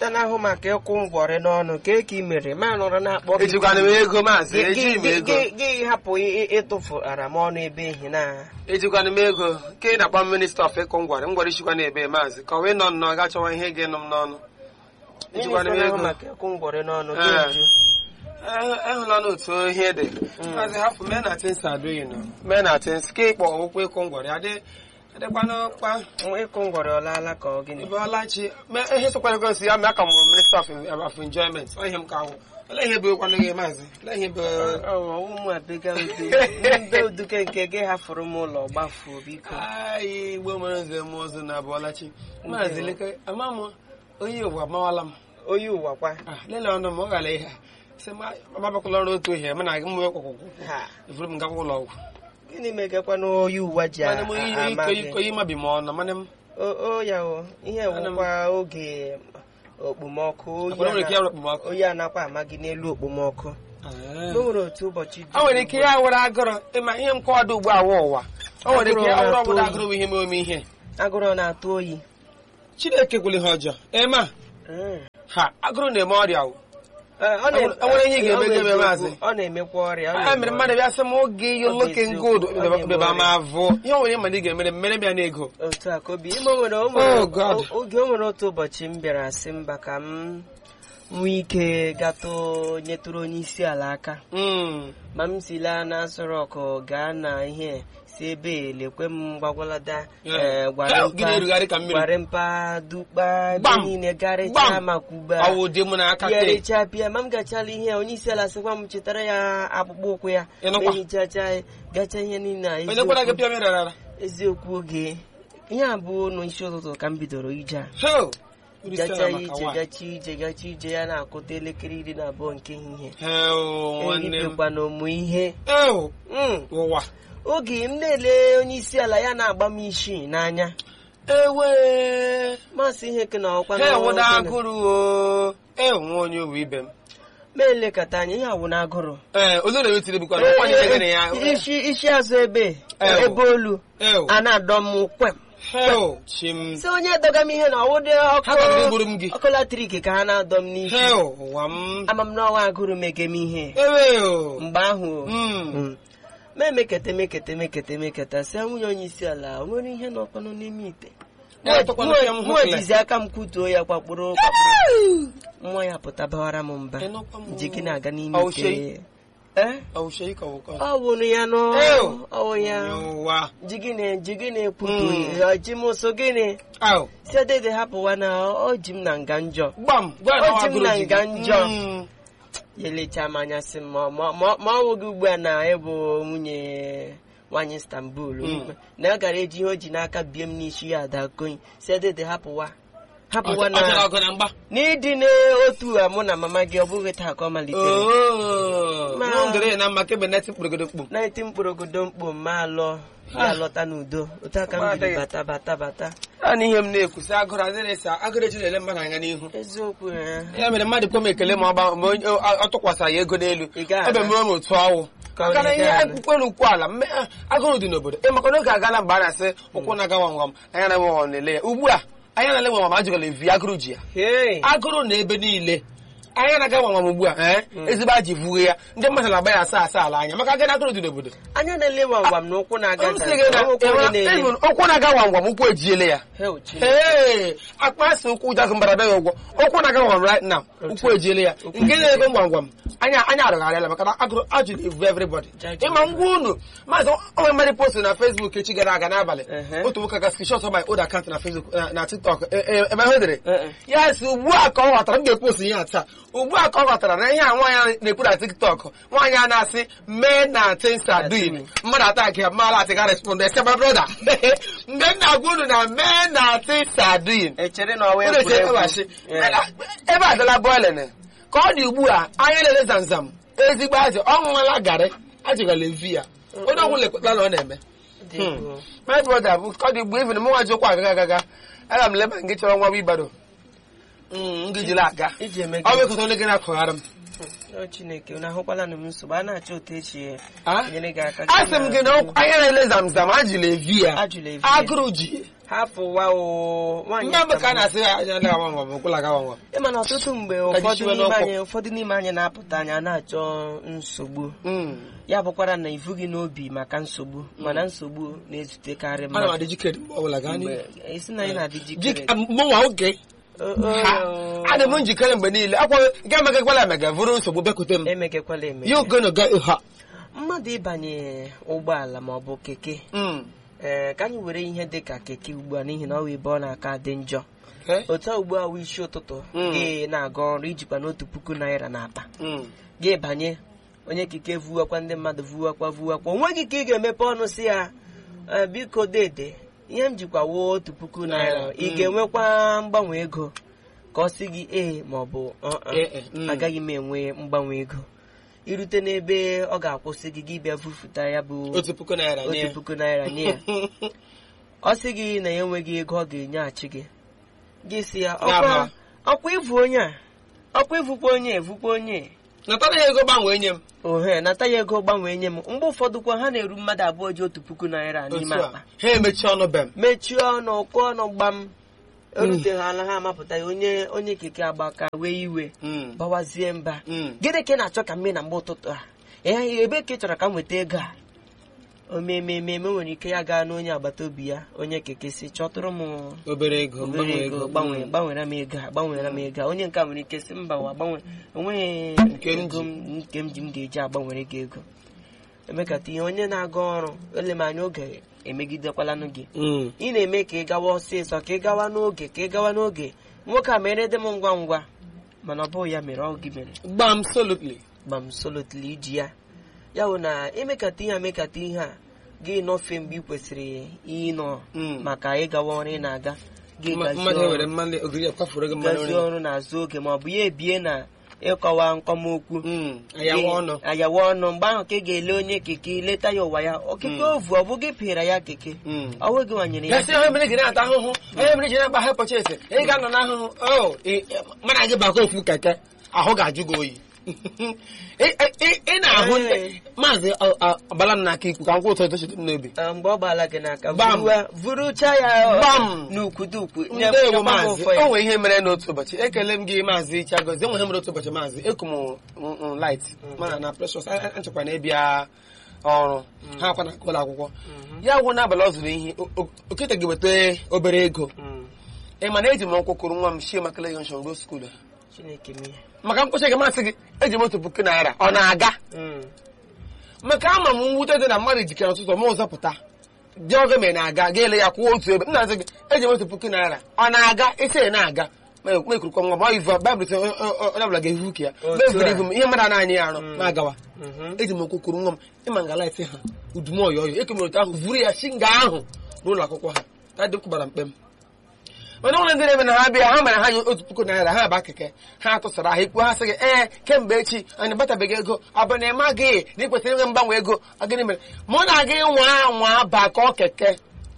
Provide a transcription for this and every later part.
minista na-ahụ maka ịkwụ ngwọrị n'ọnụ ka eke mere ma nọrọ na-akpọ gị ejikwana m ego maazị Gị- ejighị m gị- ego gị- gị hapụ ị- ịtụfu aramọnụ ebe ehi na ejikwana m ego ka ị na-akpa minista of ịkụ ngwara ngwara ichikwa na ebe maazị ka ọ wee nọ nnọọ ga chọwa ihe ga-enụ m n'ọnụ minista ejikwana m na-ahụ ego maka ịkwụ ngwọrị n'ọnụ Ee. ga-eju Eh, ehụla n'otu ihe dị maazị hapụ mee na tins adịghị nọ mee na tins ka ịkpọ ụkwụ ịkụ ngwara adị adịkwana kpa ịkwụ ngwọrị ọlaala ka ọ gịnị ebe ọlachi mee ihe sokwara ego si ya mee ka m bụ minista of of enjoyment ọ ihe m ka ahụ olee ihe bụ ịkwanụ gị maazị olee ihe bụ Ọ, ụmụ abịga udu ndị uduke nke gị hafụrụ m ụlọ gbafuo biko Ai, igbo nwere nze m ozu na abụọlachi maazị leke ama m onye ụwa amawala m onye ụwa kwa Ah, lelee ọnụ m ọ gara ihe sị ma agbabakwala ọrụ otu ihe mana gị mwe kwakwụkwụ Ha, efuru m gakwa ụlọ ọgwụ gịnị megakwa na onye ụwa ji mana m a- ama onye gị iko onye mabi m ọnụ mana m o o ya o ihe Ana m- wụkwa oge okpomọkụ oyi akwara nwere ike ana- ya okpomọkụ oyi anakwa ama gị n'elu okpomọkụ o nwere otu ụbọchị dị o nwere ike ya were agụrụ ịma ihe m kọwado ugbu a wụ ụwa o nwere ike ya were ọbụla agụrụ bụ ihe m ome ihe agụrụ na-atụ oyi chineke gwụrụ ihe ọjọọ ema Mm. ha agụrụ na-eme ọrịa o Eh, ọ na- O nwere- o nwere ihe ị ga-eme ọ bụ ga-eme, eziokwu, maazị? ọ na-emekwa ọrịa ọ a na-eme mere ọrịa. mmadụ bịa sị m oge you Ọ bụ looking eziokwu, good ọ na-eme beba m ọrịa. avụ ihe o nwere ịma na ị ga-emere m mere m ya n'ego otu a ka obi ime o nwere o nwere- Oh, God. o- oge o nwere otu ụbọchị m bịara sị mba ka m nwee ike gatụ nyetụrụ onye isi ala aka Mm. ma m si laa na Aso Rock gaa na ihe si ebe lekwe m gbagwalada Yeah. eh, gwara Hell, gị na-erugharị ka mpa mmiri. gwara mpa dukpa ebe Gbam! niile garịcha Gbam! makwuba ọwụ dị m n'aka ya kee recha pịa ma m gachala ihe onye isi ala sịkwa m chetara ya akpụkpọ ụkwụ ya Ị nụkwa? ma ehichacha gacha ihe niile a onye gwara gị eziokwu pịa mere rara eziokwu oge ihe a bụ n'isi ụtụtụ ka m bidoro ije a hel uru isi gacha ala maka ije nwaanyị. gacha ije gacha ije ya na-akụta elekere iri na abụọ nke ehihie hel nwanne m eribekwa na ụmụ ihe hel Mm. ụwa oge m na-ele onye isi ala ya na-agba m isi n'anya ewe masị ihe ke na ọkwa hel na wụda ọkwa na- agụrụ o ew nwa onye owu ibe m ma elekọta anya ihe awụ na agụrụ ee olu na-ewetiri bụkwa na ọkwa niile gịnị ya isi isi azụ ebe Ew. ebe olu ew a na-adọ m kwem hel chim si onye dọga m ihe na ọwụdị ha ga ọkụ gburu m gị ọkụ latrik ka ha na-adọ m n'isi hel ụwa m ama m n'ọnwa agụrụ mege m ihe ewe o mgbe ahụ Mm. mm, ma emekete mekete mekete meketa si nwunye onye isi ala o nwere ihe n'ọkpọnọ n'ime ite Ya tọkwanụ pịa m mụ hụkle. jizi aka m kwutuo ya kwakpụrụ kwakpụrụ nwa ya pụta bawara m mba Ị nụkwa m ji gị o. na-aga n'ime Ọ ite shey. Eh? Ọ shey ka ọ bụ ọ wụrụ ya nọ Ew. ọwụ ya ụwa ji gịnị ji gịnị kwutuo Mm. ya ji m so gịnị ahụ si dede hapụwa na ọ ji m na nga njọ gbam gwa O na ji m na agụrụ ji nga gị. njọ. Mm. ya elecha m anya sị m ma ma- ma- ma ọ wụghị ugbu a na ịbụ nwunye nwaanyị Istanbul Mm. na ya gara eji ihe o ji n'aka bie m n'isi ya ada konyi si dede hapụwa hapụwa Ọ chọrọ na ọgụ na mgba n'ịdị n'otu a mụ na mama gị ọ bụghị taa ka ọ malitere Ma- nwa ndere na mma kebe neti mkpụrụgodo mkpu na eti mkpụrụgodo mkpu ma alọ ya alọta n'udo otu aka m Ma biri adịghị. bata bata bata naanị ihe m na-ekwusi agụrụ adịrị esi agụrụ eji na-ele mmadụ anya n'ihu eziokwu ya ya mere mmadụ kwe m ekele ma ọ gba- ma onye- ọ- ọ tụkwasara ya ego n'elu Ị gaghị ebe ana. mere m otu ọwụ Ka ọ maka na na-ị ihe gaghị ana. akwụkwọ ukwu ala mme- ah, agụrụ dị n'obodo ị maka n'oge agala mgbe a na-asị ụkwụ na-aga nwam anya na nwam na-ele ya ugbu a anya na-ele nwam ajụgala evi agụrụ ji ya Hey. agụrụ na ebe niile anya na-aga nwam ugbu a ee ezigbo aji vuo ya ndị mmadụ na-agba ya asa asa ala anya maka agana agụrụ dị n'obodo anya na-ele gwamgwam na ụkwụ na-aga M sị gị na- nta ụkwụ onye na-ele even ụkwụ na-aga nwam gwam ụkwụ ejiele ya Hell, Chineke. ee akpa asị ụkwụ jazụ mbara bịa ya ụgwọ ụkwụ na-aga gwam right now ụkwụ ejiele ya nke na-ego gwam gwam anya anya arụgharịala maka na agụrụ ajụ na-evu everybody Jaji. ịma ngwa unu maazị onwe mmadụ post na Facebook echi gara aga n'abalị Ehe. otu nwoke ga screenshot my old account na Facebook na- na TikTok e- e- ebe ha dere Eh, eh. ya si ugbu a ka ọ ghọtara m ga-epost ihe a taa ugbu a ka ọ ghọtara na ihe a nwaanyị na-ekwu na TikTok nwaanyị a na-asị mee na things are doing mmadụ ata gị mara atị ga respond ese my brother mgbe m na-agwa unu na mee na things are doing echere na ọwa unu eche egwuregwu eweghachi Yeah. ebe adịla boiling ka ọ dị ugbu a anya lele zamzam ezigbo azị ọ ṅụọla garị ajụgala evi ya onye ọgwụ lekwetala na ọ na-eme Dị egwu. my brother bụ ka ọ dị ugbu even mụ nwa ji ụkwụ agaga agaga aga m leba nke chọrọ nwa bụ ịgbado m gị jiri aga iji eme ọ gị bụ ekọta onye gị na-akụghara m o chineke unu ahụkwala na m nsogbu a na-achọ otu echi Ah? nyere gị aka a sị m gị na anya na-ele zamzam ajụla evi ya Ajụla evi ya. agụrụ ji hafụwa o nwaanyị ndị mgbe ka a na-asị ya anya agawa nwa bụ kwụla agawa nwa ịma na ọtụtụ mgbe Ka ụfọdụ jisiwe n'ime n'ọkụ. anyị ụfọdụ n'ime anyị na-apụta anya na-achọ nsogbu Mm. ya bụkwara na ifu gị n'obi maka nsogbu mana nsogbu na-ezutekarị ana m mmadụ adị jikere mgbe ọbụla gaa n'ihu mgbe esi na anyị na-adị jikere mụnwa oge O- o- o- adị m njikere mgbe niile akwa ga emegakwala emega vụrụ nsogbu bịakwute m emekekwala eme you gonna get ha mmadụ ịbanye ụgbọala ma ọ bụ keke Mm. ee ka anyị were ihe dị ka keke ugbu a n'ihi na ọ wụ ebe ọ na-aka dị njọ Eh? otu a ugbu a wụ isi ụtụtụ Mm. gị na-aga ọrụ ijikwa n'otu puku naira n'akpa Mm. gị banye onye kike vuwakwa ndị mmadụ vuwakwa vuwakwa o nweghị ka ị ga-emepe ọnụ si ya "Eh, biko dede ihe m jikwa wuo otu puku naira Naira, ị mm. ga-enwekwa mgbanwe ego ka ọ sị gị ee ma ọ bụ "Uh-uh, Eh, eh, mm. agaghị m enwe mgbanwe ego irute n'ebe ọ ga-akwụsị gị gị bịa vufuta ya bụ otu puku naira nye otu puku naira nye ya ọ sị gị na ya enweghị ego ọ ga-enyeghachi gị gị si ya Ya ọkwa ma. ọkwa ịvụ onye a ọkwa ịvụkwa onye evukwa onye natara ya ego gbanwee nye m ohe nata ya ego gbanwee nye m mgbe ụfọdụ kwa ha na-eru mmadụ abụọ ji otu puku naira n'ime otu akpa a ha emechi ọnụ be m mechie ọnụ kụọ ọnụ gbam eruteghala ha amapụta ya onye onye keke agbaka wee iwe Mm. bawazie mba Mm. gịnị ka ị na-achọ ka m mee na mgbe ụtụtụ a ee ebe ka ị chọrọ ka m weta ego a omememe nwere ike ya gaa n'onye agbata obi ya onye keke si chọtụrụ m obere ego obere mgbanwe ego ego gbanwee Mm. gbanwere m ego a gbanwere m ego a onye nke a nwere ike si mba wa gbanwe onweghị Nke m ego m- nke m ji m ga-eji agbanwere gị ego emekata ihe onye na-aga ọrụ ele m anya oge emegidekwalanụ gị Mm. ị na-eme ka ị gawa ọsịsọ ka ị gawa n'oge ka ị gawa n'oge nwoke a mere dị m ngwa ngwa mana ọ bụghị ya mere ọ gị mere gbam solutly gbam solotili iji ya ya bụ na emekata ihe emekata ihe a gị nọfe mgbe ị kwesịrị ịnọ Mm. maka ịgawa ọrụ ị na-aga gị Ma- gazie mmadụ ọrụ. ewere mmanụ ogiri kwafuru ego mmanụ gazie nri ọrụ n'azụ oge ma ọ bụ ya ebie na ịkọwa nkọmokwu Mm. ayawa ọnụ ayawa ọnụ mgbe ahụ ka ị ga-ele onye keke leta ya ụwa ya okeke ovu ọ bụ gị pịara ya keke Mm. ọwụ gị nwanyere ya gasị onye mere ji na-ata ahụhụ onye mere ji na-agba hypochese ị ga-anọ n'ahụhụ o ị- mana gị bakwa ofu keke ahụ ga-ajụ gị oyi Ị- ị- ị na-ahụ ndị- Ee. maazị ọ- ọ- ọbala m n'aka ikwu ka m kwụ ụtọ tochite m n'obi Ah, mgbe ọ gbaala gị n'aka Gbam. vuruwa- vurucha ya Gbam. n'ukwudukwu ndewo maazị o nwere ihe mere n'otu ụbọchị ekele m gị maazị chagozi enwe ihe mere otu ụbọchị maazị eku m m- m light mana na precious a- a- nchekwa na ịbịa ọrụ ha akwa na ụlọ akwụkwọ ya gwụ n'abalị ọ zụrụ ihe o- o- okete gị weta obere ego ị ma na eji m nkwụ kụrụ nwa m shie makala yonshon ruo skuulu chineke m ihe maka mkpụcha gị masị gị eji m otu puku naira ọ na-aga maka ama m mwute dị na mmadụ jikere ụtụtụ ma ụzọ pụta dị oge ma ị na-aga ga ele ya kwụọ otu ebe m na-asị gị eji m otu puku naira ọ na-aga isi ị na-aga ma ekwurukwa nwa ma ivu baịbụl sị onye ọbụla ga-evu ka ya Otu ma evuru a. ivu m ihe mmadụ na-anya ya arụ Mm. ma agawa eji m okwu kwuru nwa m ịma nga laịtị ha udumoyo oyo ekemere otu ahụ vuru ya si nga ahụ n'ụlọ akwụkwọ ha ka dị kwụbara mkpe m mana ụlọ ndị na-eme na ha bịa ha mere ha nye otu puku naira ha ba keke ha tụsara ha ikwu ha sị gị ee kemgbe echi anyị batabeghị ego ọ bụ na ịma gị na ị kwesịrị inwe mgbanwe ego ọ gịnị mere mụ na gị nwa nwa bakọ keke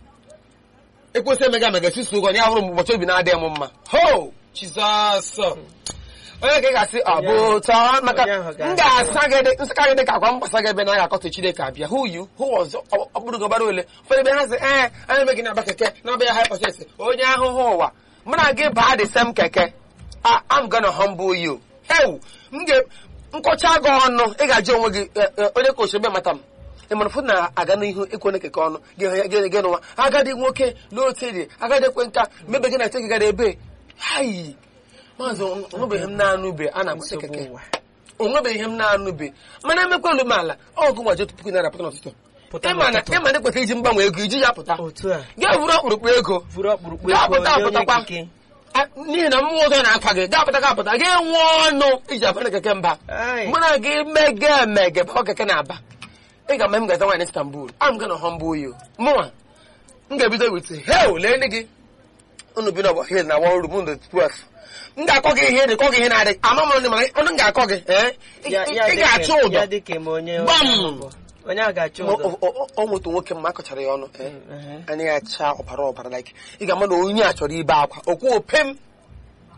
ekwesị emega mega susu ụgwọ ya bụrụ mgbe ụbọchị obi na-adịghị m mma ho jizọs onye ka ị ga-asị ọ bụ ụtọ maka Onye ahụ ga-asị. m ga-asa gị dị nsaka gị dị ka akwa mgbasa gị ebe na ga-akọta chineke abịa who you who was ọ bụrụ gị ọbara ole ụfọdụ ebe ha sị ee anyị emeghị na-aba keke na-abịa hypothesis onye ahụhụ ụwa mụ na gị baa the same keke Ah, I'm gonna humble you ewu m ga nkọcha gị ọnụ ị ga-ajụ onwe gị eh, eh, onye ka ochebe mata m ị mara fụ na-aga n'ihu ekwe onye keke ọnụ gị gị gị n'ụwa agadi nwoke n'otu dị agadi ekwe nka mebe gị na ete gị gara ebe hayi maazị onwebeghị m na-anụbe a na-agbata nsogbu keke ụwa onwebeghị ihe m na-anụbe mana emekwa olu m ala ọgụ gwaji otu puku naira pụta n'ụtụtụ Pụta ịma na n'ụtụtụ. ịma na ekwesịrị iji mgbanwe ego iji ya pụta otu a gaa buru ọkpụrụkpụ ego vuru ọkpụrụkpụ Gaa ego pụta nye onye apụtakwa. keke A- n'ihi na mmụọ ọzọ na-akwa gị gaa pụta gaa pụta gị nwee ọnụ iji abara keke mba Ai. mụ na gị mege emege bụ keke na-aba ị ga-ama m gaza nwaanyị Istanbul I'm gonna humble you mụnwa m ga-ebido wit hel lee ndị gị unu bi n'ọgbọ hil na one room ndo 12 m ga-akọ gị ihe dị kọ gị ihe na-adị ama m ndị mana ọnụ m ga-akọ gị ee ị Ya- ya ị dị ga-achụ ka- ụdọ ya dị ka ma onye Gbam! onye ahụ bụ. onye a ga-achụ Ma ụdọ ọ- ọ- ọ- ọ nwetụ nwoke mma akọchara ya ọnụ ee Ehe. anya ya chaa ọbara ọbara like ị ga-ama na onye a chọrọ ibe akwa okwu opem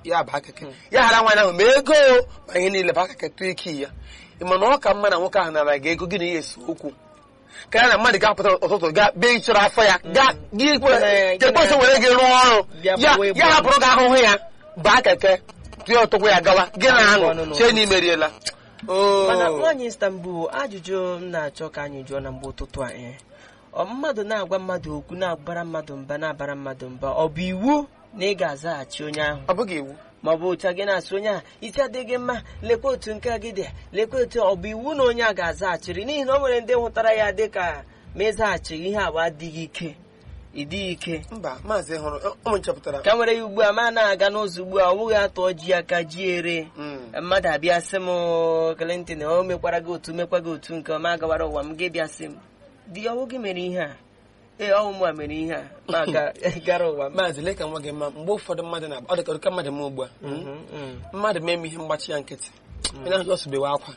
ya baa keke ya ghara nwaanyị ahụ ma ego o, ma ihe niile baa keke tụọ ike ya ị ma na ọ ka mma na nwoke ahụ nara gị ego gị na ya esi okwu ka ya na mmadụ ga-apụta ụtụtụ ga bee ịchọrọ afọ ya ga gị ekpesị were gị rụọ ọrụ Bịa ya gbawa egbe ya hapụrụ gị ahụhụ ya baa keke tụọ ụtụkwụ ya gawa gị na Ọnụ aṅụ n'ụtọ. chee na imeriela mana Oo. nwaanyị istanbul ajụjụ m na-achọ ka anyị jụọ na mgbe ụtụtụ a ee ọ mmadụ na-agwa mmadụ okwu na-abara mmadụ mba na-abara mmadụ mba ọ bụ iwu na ị ga-azaghachi onye ahụ ọ bụghị iwu ma ọ bụ otu a gị na-asị onye a isi adịghị mma lekwa otu nke a gị dị lekwa otu ọ bụ iwu na onye a ga-azaghachiri n'ihi na o nwere ndị hụtara ya dị ka ma ịzaghachighị ihe abụ adịghị ike ịdịghị ike mba maazị hụrụ ụmụ nchọpụtara ka nwere ya ugbu a ma na-aga n'ụzọ ugbu a ọ bụghị atụ ji aka ji ere Mm. mmadụ abịa sị m Clinton o mekwara gị otu mekwa gị otu nke ọma gawara ụwa m gị bịa sị m di ọwụ gị mere ihe a ee ọwụ mụ a mere ihe a ma ga- gara ụwa m maazị lee ka nwa gị mma mgbe ụfọdụ mmadụ na ọ dị ka ụdịka mmadụ m ugbu a Mhm, mhm. mmadụ mee m ihe mgbachi ya nkịtị onye ahụ ọsụbewe akwa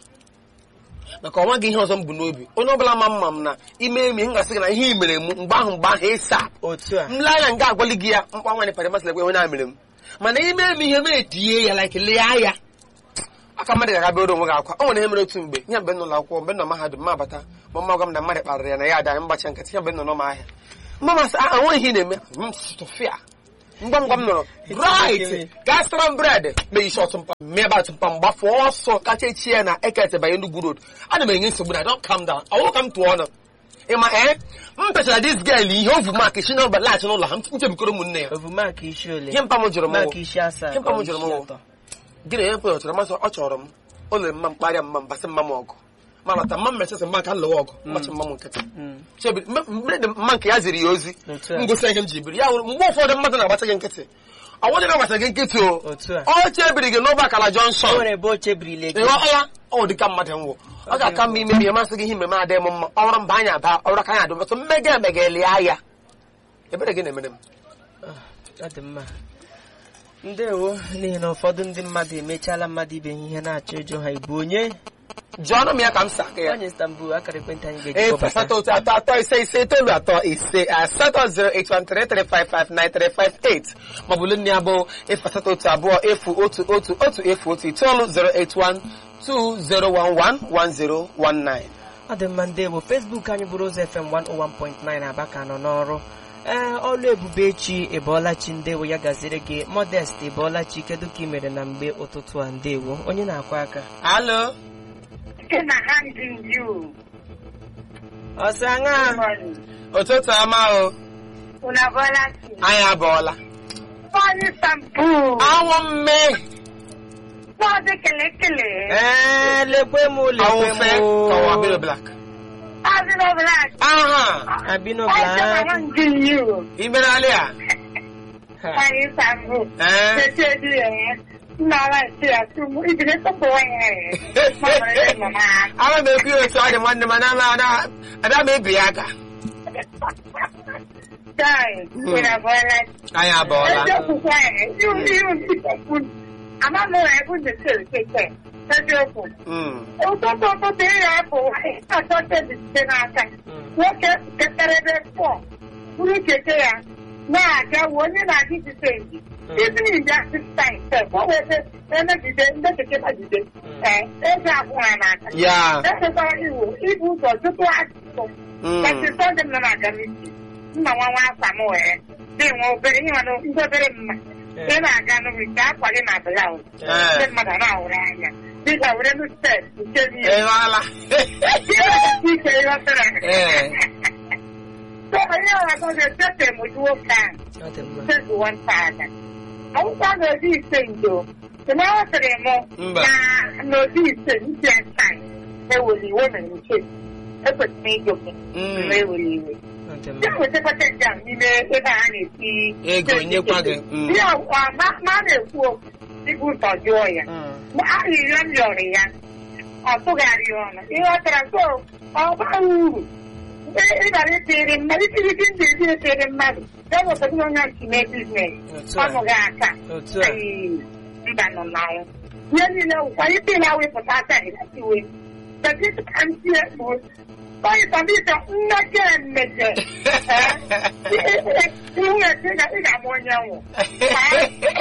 maka ọnwa gị ihe ọzọ m bụ n'obi onye ọbụla ma mma m na ime emi m gasị gị na ihe i mere m mgbe ahụ mgbe ahụ ịsa otu a m lee anya nga agwali gị ya mkpa nwaanyị pari masịrị ekwe onye a mere m mana ime emi ihe m etinye ya like lee ya aka mmadụ ga-aga bere onwe gị akwa o nwere ihe mere otu mgbe ihe mgbe m nọ n'akwụkwọ mgbe m nọ mahadum m abata ma mma gwa m na mmadụ kparịrị ya na ya ada mgbachi nkịtị ihe mgbe m nọ n'ọma ahịa mma masị a nwe ihe ị na-eme m stụfịa ngwa ngwa m nọrọ right gaa sara m bred mee isi ọtụmpa mee ebe atụmpa m gbafu ọsọ kacha echi ya na eket banye Enugu road ana m enye nsogbu na don't calm down ọwụ ka m tụọ ọnụ ịma ee m pechara dis girl ihe ovu mak si na laghachi n'ụlọ ha m nchebikoro ụmụnne ya ovu maka isi ole ihe mpa m jụrụ m maka wụ, isi asaa Ihe mpa m ka ọ jụrụ m isi wụ, atọ. gị na onye kwe ọchọrọ masị ọ chọrọ m o lere mma m kparịa mma m basị mma m ọgụ ma lọta mma m mesịsị mma ka m lụwa ọgụ mmachi mma m nkịtị Mm. Chebi- mgbe mgbe dị mma nke ya ziri ya ozi Otu a. m gosi ihe m ji biri ya wụrụ mgbe ụfọdụ mmadụ na-agbacha gị nkịtị ọ nwụdị na-agbacha gị nkịtị o Otu a. ọ chebiri gị n'ọba akala o jọnshọn nwere ebe o chebirile gị ịghọọla ọ dị ka mmadụ nwụ ọ ga-aka mma ime ihe masị gị ihe mmemme adịghị m mma ọrụ mba anya aba ọrụ aka anya adị mmetụ mmega emega elie ya ebere gị na-emere m ọ dị mma ndewo n'ihi na ụfọdụ ndị mmadụ emechaala mmadụ ibe ha ihe na-achọ ịjụ ha ịbụ onye jụọnụ m ya ka m sa aka ya onye Istanbul akara ekwentị anyị efu ga-eji kpọbata asatọ otu atọ atọ ise ise itoolu atọ ise asatọ zero eight one three three five five nine three five eight maọbụ olu nne abụọ efu asatọ otu abụọ efu otu otu otu efu otu itoolu zero eight one two zero one one one zero one nine. ọ dị mma ndewo Facebook anyị bụrụ ụzọ FM 101.9 Aba ka nọ n'ọrụ ee ọlụ ebube echi ịbọọlachi ndewo ya gaziri gị Modest ịbọọlachi kedu ka ị mere na mgbe ụtụtụ a ndewo onye na-akwa aka alo in a handing you. ọsọ aṅa Money. ụtụtụ ọma o Una volati. anyị abọọla Money shampoo. anwụ mme Money kele kele. ee lekwe m anwụ lekwe fe ka ụwa biro m blak As in a black. aha abino I just black handing you. imere alị a Ha. Money shampoo. ee Tete di eh. Nara si asumu. Ibile to bo eh. Mama re mama. ana m ekwu ya otu ọ dị nwanne m ana m ana ada m ebi ya aka Dai. Una volati. anyị abọọla Ẹjọ́ pupa ẹ̀ yóò ní yóò ní ìtọ́kùn. Àmọ́ mo rà ẹ̀kún lè ṣe ìpèsè. Ẹjọ́ kù. Mm. Ụtụtụ ụtụtụ ịya apụ atọ tebi site n'aka nwoke ketere ebe pọ buru keke ya na-aga wuo onye na-aga ijite eji izi iji asịsta ise ọ wete emegide ndị keke magide ee eji akwụ ha n'aka ya echekwara iwu ibu ụzọ tupu ajụjụ Mm. kasịta dị m na aga n'isi nna nwa nwa asa m wee dị nwa obere ihe nwa ndị obere mma ị na-aga n'ubi ka akwa gị na blaụz Ee. ndị mmadụ na-ahụrụ anya dịka were nu stet nke ị niile ghọọla ike ịghọtara Ee. so onye ọzọ ga-echete m otu nwoke ahụ ọ dị mma sezi nwata ada akwụkwọ n'obi ise ndo na aghọtara m Mba. na n'obi ise ndị asaa ewere iwe na nke ekwesịrị ịjụ gị Mm. mgbe ewere iwe ọ dị ya mma wetakọta jam n'ime ebe a na-eti Ego, nyekwa gị. Mm. ya ma ma a na-ekwu okwu ibu ụtọ jụọ ya Mm. ahịrịọ m yọrọ ya ọ tụgharị ọnụ ịghọtara so ọ bara uru ịbara itere mmadụ itiriti ndị ezi etere mmadụ ya wepụta onye nchi mee biznes Otu a. ọnụ gị aka otu a Ayị, mba nọ n'anwụ ihe niile wụkwa ite na wepụta aka ịlatiwe dọkịta ka ntị ekpu onye tọbịta mmejọ emejọ ihu esi ị ga-ama onye nwụ eziokwu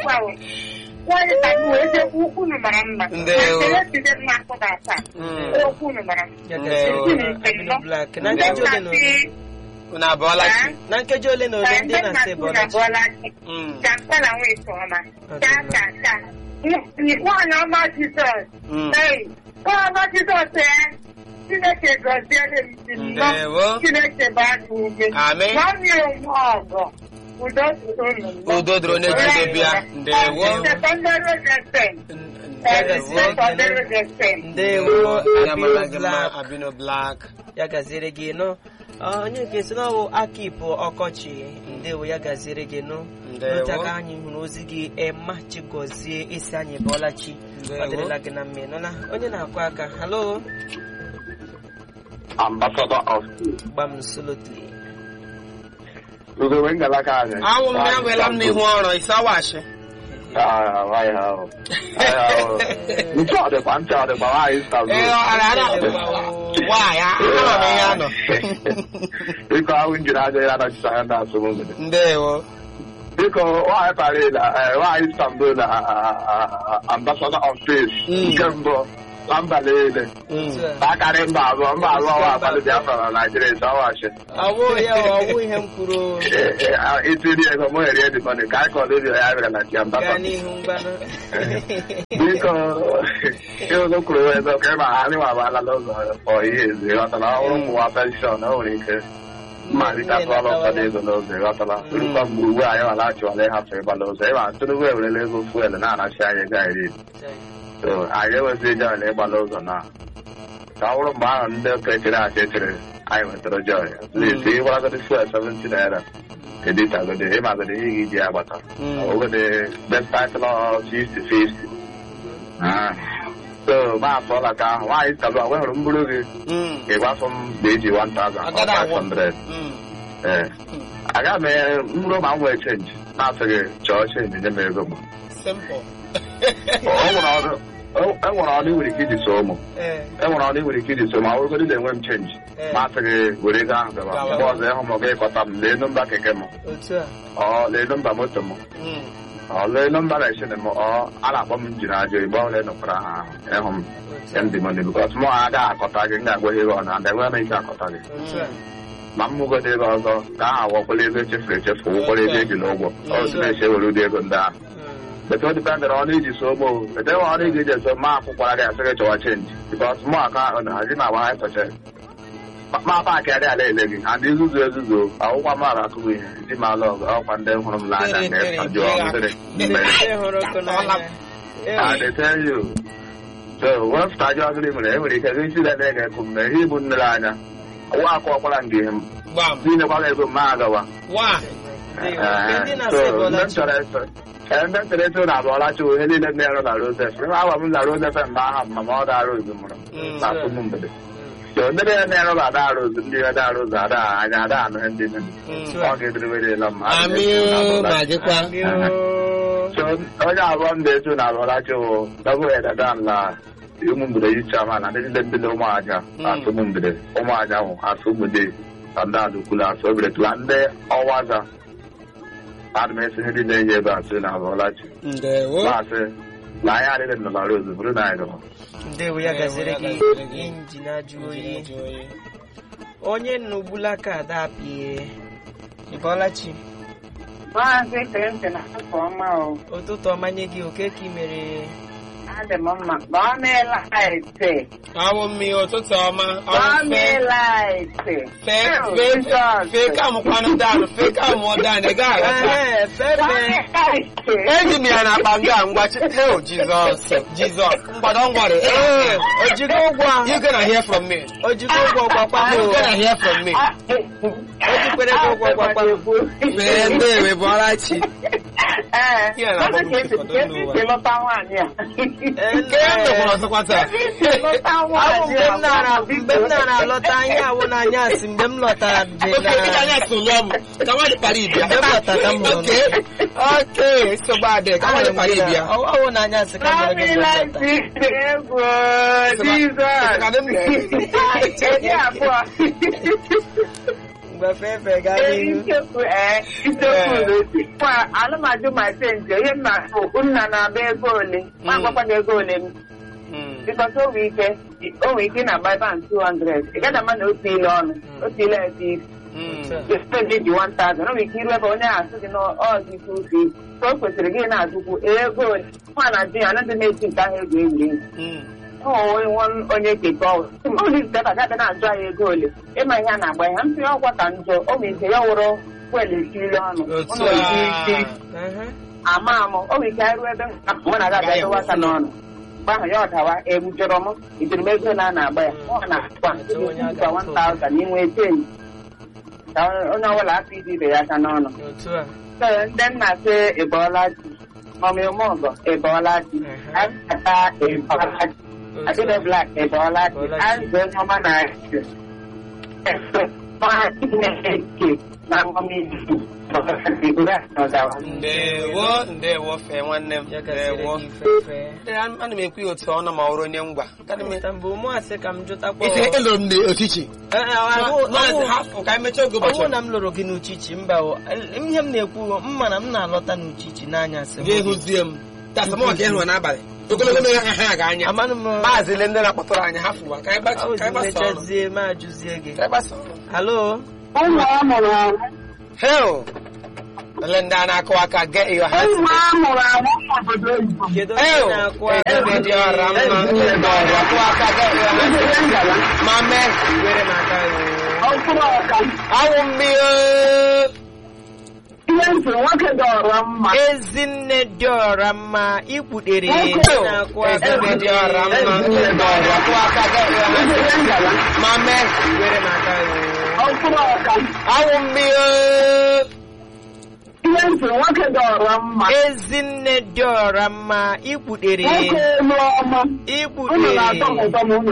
ugbu a o. Nwaanyị ka m wee jekwa ukwu unu mara mma. Ndewo. Na ekele site m n'akụ na asaa. Mm. Okwu unu mara mma. Ya Ndewo. gasịrị gị Abino Black na Ndị nkeji ole na ole nna-asị, Unu abụọla chi. "Ah, na nkeji ole na ole eh, ndị ndị na-asị nna-asị unu bọla chi abụọla chi." Mm. Ka mkpala nwee nke ọma. Chaa, chaa, chaa. Nwaanyị ọma Jizọs. Mm. Ee, nwaanyị ọma Jizọs ee. Chineke gọziere m si nnọọ. Ndewo. Chineke baa gị ume. Amen. Nwanne ya onwe ọgọ. Udo dịrị unu nnọọ. Udo dịrị onye jide bịa. Ndewo. Sekọndịrị Resten. Ndewo. Sekọndịrị Resten. ndewo Ya mara Abino gị mma Black Abino Black. ya gaziere gị nụ Ọ, onye nke si n'ọwụ aka ịpụ ọkọchị ndewo ya gaziere gị nụ Ndewo. n'otu aka anyị hụrụ ozi gị ema chigozie isi anyị bọọla chi Ndewo. ọ dịrịla gị na mma nụla onye na-akụ aka halo ambassador of gbam solotli ugogbe ngalaka anyị Anwụ m ya nwela m n'ihu ọrụ ịsawashi. nche ọdịkwa nche ọdịkwa nwaanyị Ee, stabụ ọra ara nwaanyị ahụrụ m ihe anọ. biko ahụ njiri aja ya anọchite anya ndị asụmụ mgbede Ndewo. biko nwaanyị parịla nwaanyị istanbul na ambassador of peace Mm. nke mbụ na mba niile Mm. akarị mba abụọ mba abụọ wa abalị biafra na naijiria ịsawachi ọwụ ya ọwụ ihe m kwuru itiri ego mụ erie dị mọni ka anyị kọọ redio ya bịara na chi gaa ambassador n'ihu mgbanụ biko ịụzọ kwuru ebe ka ịma anyị nwa abala n'ụzọ ọ ihe ezi ghọtara ọhụrụ ụmụnwa penshọn o nwere ike mmalitatụọla ụfọdụ ego n'ụzọ ghọtara rukwa mgbe ugbu anyị nwala achịwala ịhapụ ịgbala ụzọ ịma ntụnụgwu ewerela ego fuel na-anachi anyị ego anyị iri so anyị enwezi joy na ịgbala ụzọ na ka ọ bụrụ mgbe ahụ ndị ụka echere achị echere anyị nwetara joy lesi ịgwaragodi fuel 70 naira editagodi ịmagodi ihe gị ji agbata Mm. ogode despite law 50 50 Ah. so ma afọla ka ahụ nwaanyị tabu agwa hụrụ m bụrụ gị Mm. ị gwafọ m ga-eji 1000 or Agada agwọ. 500 Mm. ee aga m e- mrụ ma m nwee chenji na-asị gị chọọ chenji nye m ego m Simple. o nwere ọrụ o- e nwere ọrụ i nwere ike iji so ụmụ ee e nwere ọrụ i nwere ike iji so ma ọ bụrụgodị na enwe m chenji ee ma asị gị were ego ahụ gaba Gawa. mgbe ọzọ ịhụ m gị kọta m lee nọmba keke m otu a ọ lee nọmba moto m Mm. ọ lee nọmba reshin m ọ a na-akpọ m njiri ajọ igbe ọhụrụ ịnọkwara ha ahụ ịhụ m otu a ndị mmadụ bikọs mụ agaghị akọta gị m ga-agwa ihe ọ na ada enweghị m ike akọta gị otu a ma m mụgodo ego ọzọ ka aha awọkwala ego echefuru echefu ụkwara ego eji n'ụgwọ otu na-eche were ụdị ego ndị ahụ Mm. bete ọ dịpendịrị ọnụ iji so ogbo bete nwe ọrụ ị ga-eji eso ma akwụkwara gị asị gị chọwa chenji bikọs mụ aka ahụ na hazi ma agba ha tọche ma paakị adị ala ele gị ha ndị nzuzu ezuzu akwụkwọ m ala akụghị ihe iji ma ala ọgụ ọkwa ndị hụrụ m n'anya Tere, tere, na-ajụ mmiri mmiri Ndị hụrụ ọkụ n'anya I dey tell you. So, wepụta ajọ ọgịrị mere e nwere ike gị isi lele ga ekwu mme ihe ibu nnere anya nwa akụ ọkwara nke ihe m Gbam. niile ego m ma agawa Why? Ndewo. Nke ndị Eh, na-asị so, bọla ndị m chi chọrọ eso ee ndị m chọrọ eso na abụọla chi ihe niile m na-ero na Rosef ihe agwa m na Rosef mgbe aha m ma ọ da Rose mụrụ Mm. na asụmụ mgbede so ndị niile na-ero na ada Rose ndị ihe da Rose ada anya ada anụ ihe ndị niile Mm. ọ ga-ediriwerela m Amị o, ma gịkwa. Amio. so onye abụọ m na-eto na abụọlachi wụ double headed dan la ụmụ mgbede yicha ma na ndị niile ndị na ụmụ aja Mm. asụ ụmụ mgbede ụmụ aja wụ asụ mgbede ka ndị adụkwula asụ obere tụla ndị ọwaza adị m esi ihe ndị na-enye ebe asụ na abụọlachi Ndewo. maasị na anyị adịghị nọ na rozu bụrụ na anyị gaba ndewo ya gaziri gị Ndewo, ya gaziri gị. injin ajụ oyi onye nnugbula ka ada pie ịbọlachi Maazị Clinton afọ ọma o. ụtụtụ ọma nye gị oke ka ị mere Adị m mma. Gbaa m elaịtị. Awụ mmiri ụtụtụ ọma. Gbaa Ọrụ m fe. elaịtị. Fe fe fe ka m kwanụ danụ fe ka m ọ danụ ị gaghị aghọta. Ehe, Gbaa m feme elaịtị. Eji m ya na akpa nga ngwachi. Oh Jesus. Jesus. Mgbada ngwari. ee ojigo ụgwọ ahụ You gonna hear from me. ojigo ụgwọ gwakwa m You o. gonna hear from me. o jikwere gị ụgwọ gwakwa m Fee ndewe bụ ọra chi. Ee, Ihe na-agba m ka esi ntị ka esi n'ụwa. si lụta nwaanyị a. Ee, Nke m mekwara ọzọkwa taa. Lụta Awụ nwaanyị mgbe a, m nara biko. mgbe m nara alọta ihe awụ n'anya asị mgbe m lọtara je Oke, dịka na anyị atụlụ ọmụ. Ka nwaanyị kpara ibia. Mgbe m lọtara m hụrụ Oke. Oke. Nsogbu adị. Ka nwaanyị kpara ibia. ọwụ n'anya asị ka Gbaa mere m gị mgbe m lọtara elaịtị dị egwu Jizọs. Ka dị m na- Eji abụọ. ngwa fefe gaa Ee, n'ihu isiokwu ee isiokwu n'otu kwa alụmadụ ma senje ihe mma bụ nna na-agba ego ole ma agbakwana ego ole m Mm. bikọta o nwere ike o nwere ike na agba ebe a 200 ị gaghị ama na otu ile ọnụ otu ile ebe iri Mm. spend ji 1000 o nwere ike iru ebe onye ahụ asị gị na ọzọ ike ufi so o kwesịrị gị na-azụkwu ego ole nwa na di ya anaghị na-eti nke ahụ egwu egwuregwu Mm. onwe onye keke ọwụ olizite ka gabe na-ajụ anyị ego ole ịma ihe a na-agba ya mpị ọgwa ka njọ o nwere ike ya wụrụ wel esiri ọnụ Otu ụlọ isi a. isi Aha. ama amụ o nwere ike arụ ebe mụ na ga-abịa dowe aka n'ọnụ mgbe ahụ ya ọdawa egbujọrọ m ijiri m ego ole a na-agba ya ọ na-akwa nkwa 1000 n'inwe ten ka onye ọbụla afọ iji ibe ya aka n'ọnụ otu a So, ndị nna sị ịbọọla ji ọmịmụ ọgọ ịbọọla ji akata ịbọọla ji otu Adịbe a Black ịbọọla ji Ịbọọla ji. azụ onye ọma na ndewo ndewo fee nwanne m ya gaziri ndewo gị fefe Ee, ana m ekwu ya otu ọ nọ ma ọrụ onye ngwa Kana m- Mr. mbụ mụ asị ka m jụtakwa Ise eloro m n'ochichi Eh, eh, ahụ- maazị ahụ- hafụ ka anyị mechaa oge ọ bụrụ ụbọchị na m lụrụ gị n'uchichi mba o, eh, ihe m na-ekwu m ma na m na-alọta n'uchichi n'anyasị gị hụzie m tasamọ ka ịhụrụ n'abalị ogologo na ha ha ga anya amanụ m maazị le ndị na-akpọtụrụ anyị hafụwa ka anyị gbasa ka anyị gbasa ọrụ mechazie ma ajụzie gị ka anyị gbasa ọrụ halo ụmụ amụrụ amụ hel ele ndị a na-akụ aka get your hands ụmụ amụrụ amụ obodo oyibo kedu Ew, onye na-akụ ebe dị ọra mma ndị na-akụ aka get your hands Ejere ngala ma mee were m aka gị ọkpụrụ ọka awụ mmiri ihe ntị nwoke dọrọ mma ezinne dị ọra mma ikputere Nwoke na-akụ aka ebe dị ọra mma ndị na-akụ aka get your hands Ejere ngala ma mee were m aka gị ọkpụrụ ọka awụ mmiri ihe ntị nwoke dọrọ mma ezinne dị ọra mma ikputere nwoke elu ọma unu ikputere na-atọ m ụtọ ma unu